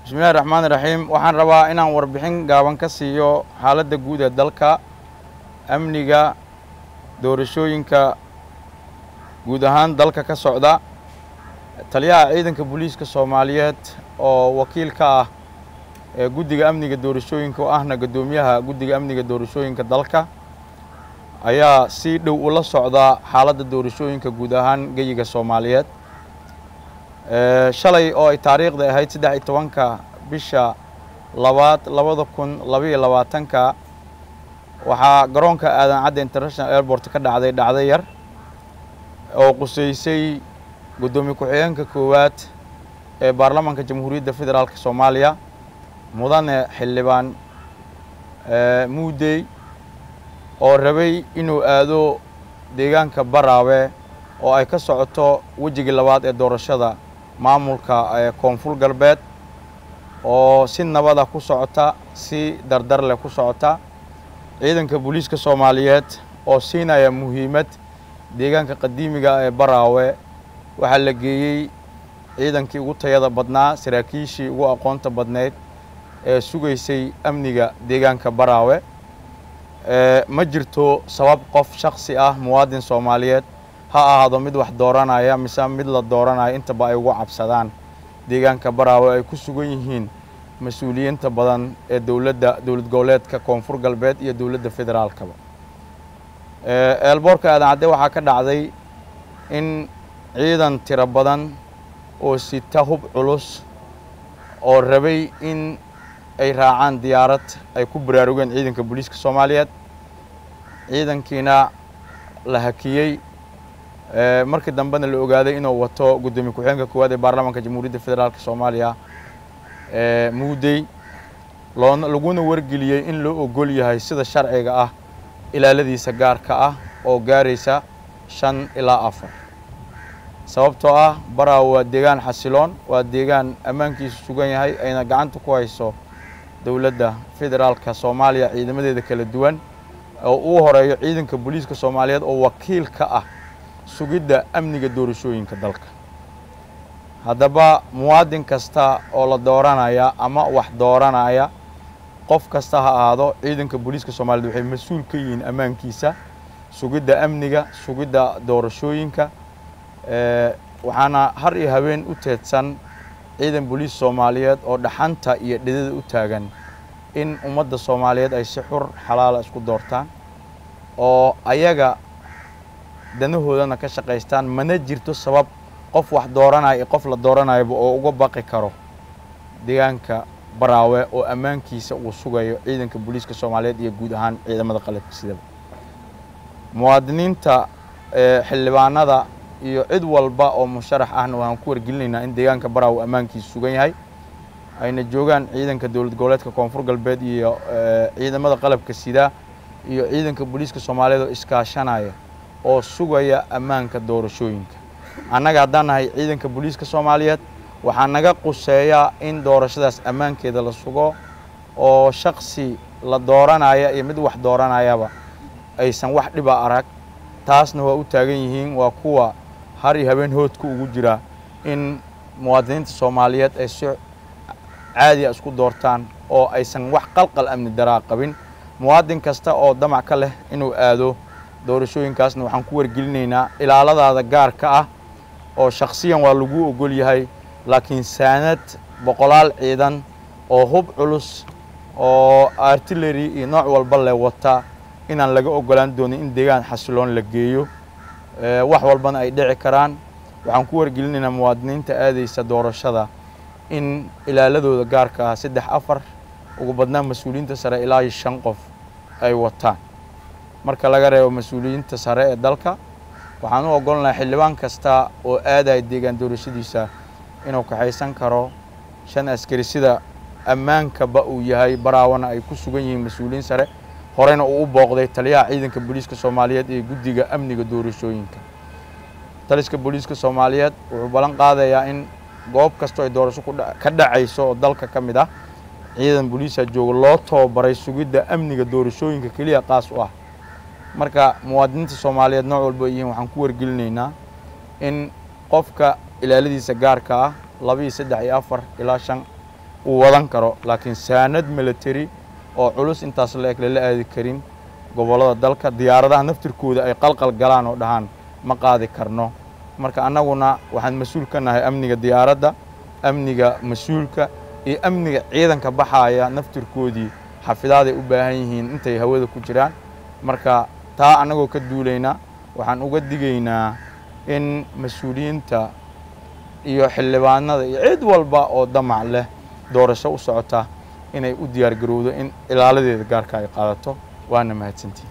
bismillahi raxmaan iraxiim waxaan rabaa inaan warbixin gaaban ka siiyo xaaladda guud ee dalka amniga doorashooyinka guud ahaan dalka ka socda taliyaha ciidanka booliiska soomaaliyeed oo wakiil ka ah ee guddiga amniga doorashooyinka oo ahna guddoomiyaha guddiga amniga doorashooyinka dalka ayaa si dhow ula socda xaaladda doorashooyinka guud ahaan geyiga soomaaliyeed shalay oo ay taariikhda ahayd saddex iyo tobanka bisha labaad labada kun labaiyo labaatanka waxaa garoonka aadan cadde international airport ka dhacday dhacdo yar oo quseysay guddoomiye ku-xigeenka koowaad ee baarlamaanka jamhuuriyadda federaalk soomaaliya mudane xildhibaan muudey oo rabay inuu aado deegaanka baraawe oo ay ka socoto wejigii labaad ee doorashada maamulka ee koonfur galbeed oo si nabada ku socota si dardar leh ku socota ciidanka booliiska soomaaliyeed oo siinaya muhiimad deegaanka qadiimiga ee baraawe waxaa la geeyey ciidankii ugu tayada badnaa saraakiishii ugu aqoonta badneyd ee sugaysay amniga deegaanka baraawe ma jirto sabab qof shaksi ah muwaadin soomaaliyeed ha ahaado mid wax dooranaya mise mid la dooranaya intaba ay ugu cabsadaan deegaanka baraawe ay ku sugan yihiin mas-uuliyiinta badan ee dowladda dowlad goboleedka koonfur galbeed iyo dowladda federaalkaba eelboorka aadan cadde waxaa ka dhacday in ciidan tiro badan oo sita hub culus oo rabay in ay raacaan diyaarad ay ku baraarugeen ciidanka booliiska soomaaliyeed ciidankiina la hakiyey markii dambena la ogaaday inuu wato guddoomiye ku-xigeenka koowaad ee baarlamaanka jamhuuriyadda federaalk soomaaliya muudey loona laguna wargeliyey in loo ogol yahay sida sharciga ah ilaaladiisa gaarka ah oo gaaraysa shan ilaa afar sababtoo ah baraawe waa deegaan xasiloon waa deegaan ammaankiisu sugan yahay ayna gacanta ku hayso dowladda federaalka soomaaliya ciidamadeeda kala duwan oo uu horeeyo ciidanka booliiska soomaaliyeed oo wakiil ka ah sugidda amniga doorashooyinka dalka haddaba muwaadin kasta oo la dooranaya ama wax dooranaya qof kasta ha ahaado ciidanka booliiska soomaaliyed waxay mas-uul ka yihiin ammaankiisa sugidda amniga sugidda doorashooyinka waxaana har iyo habeen u teedsan ciidan booliis soomaaliyeed oo dhaxanta iyo dhidada u taagan in ummadda soomaaliyeed ay si xur xalaala isku doortaan oo ayaga danahoodana ka shaqaystaan mana jirto sabab qof wax dooranaya iyo qof la dooranayaba oo uga baqi karo deegaanka baraawe oo ammaankiisa uu sugayo ciidanka booliiska soomaaliyeed iyo guud ahaan ciidamada qalabka sidaba muwaadiniinta xildhibaanada iyo cid walba oo musharax ahna waxaan ku wargelinaynaa in deegaanka baraawe ammaankiisa sugan yahay ayna joogaan ciidanka dowlad goboleedka koonfur galbeed iyo ciidamada qalabka sida iyo ciidanka booliiska soomaaliyeed oo iskaashanaya oo sugaya ammaanka doorashooyinka annaga haddaan nahay ciidanka booliiska soomaaliyeed waxaa naga quseeyaa in doorashadaas ammaankeeda la sugo oo shaksi la dooranaya iyo mid wax dooranayaba aysan wax dhiba arag taasna waa u taagan yihiin waa kuwa har iyo habeen hoodka ugu jira in muwaadiniinta soomaaliyeed ay si caadiya isku doortaan oo aysan wax qalqal amni daraa qabin muwaadin kasta oo damac ka leh inuu aado doorashooyinkaasna waxaan ku wargelinaynaa ilaaladaada gaarka ah oo shaksiyan waa lagu ogol yahay laakiin saanad boqolaal ciidan oo hub culus oo artillery iyo nooc walba leh wata inaan laga ogolaan doonin in deegaan xasiloon la geeyo wax walbana ay dhici karaan waxaan ku wargelinaynaa muwaadiniinta aadaysa doorashada in ilaaladooda gaarka ah saddex afar ugu badnaan mas-uuliyiinta sare ilaa iyo shan qof ay wataan marka laga reebo mas-uuliyiinta sare ee dalka waxaan u ogolnahay xildhibaan kasta oo aadaya deegaan doorashadiisa inuu kaxaysan karo shan askari sida ammaankaba uu yahay baraawana ay ku sugan yihiin mas-uuliyiin sare horeyna uu u booqday taliyaha ciidanka booliiska soomaaliyeed ee guddiga amniga doorashooyinka taliska booliiska soomaaliyeed wuxuu ballan qaadayaa in goob kastoo ay doorasho ka dhacayso oo dalka ka mid ah ciidan booliisa jooga loo tababaray sugidda amniga doorashooyinka keliya qaas u ah marka muwaadiniinta soomaaliyeed nooc walba ay yihiin waxaan ku wargelinaynaa in qofka ilaaladiisa gaarka ah laba iyo saddex iyo afar ilaa shan uu wadan karo laakiin saanad military oo culus intaas la eg lala aadi karin gobollada dalka diyaaradaha naftirkooda ay qalqal galaan oo dhahaan ma qaadi karno marka annaguna waxaan mas-uul ka nahay amniga diyaaradda amniga mas-uulka iyo amniga ciidanka baxaaya naftirkoodii xafidaaday u baahan yihiin intay hawada ku jiraan marka taa annagoo ka duulaynaa waxaan uga digaynaa in mas-uuliyiinta iyo xildhibaanada iyo cid walba oo damac leh doorasho u socota inay u diyaar garowdo in ilaaladeeda gaarka ay qaadato waana mahadsantihin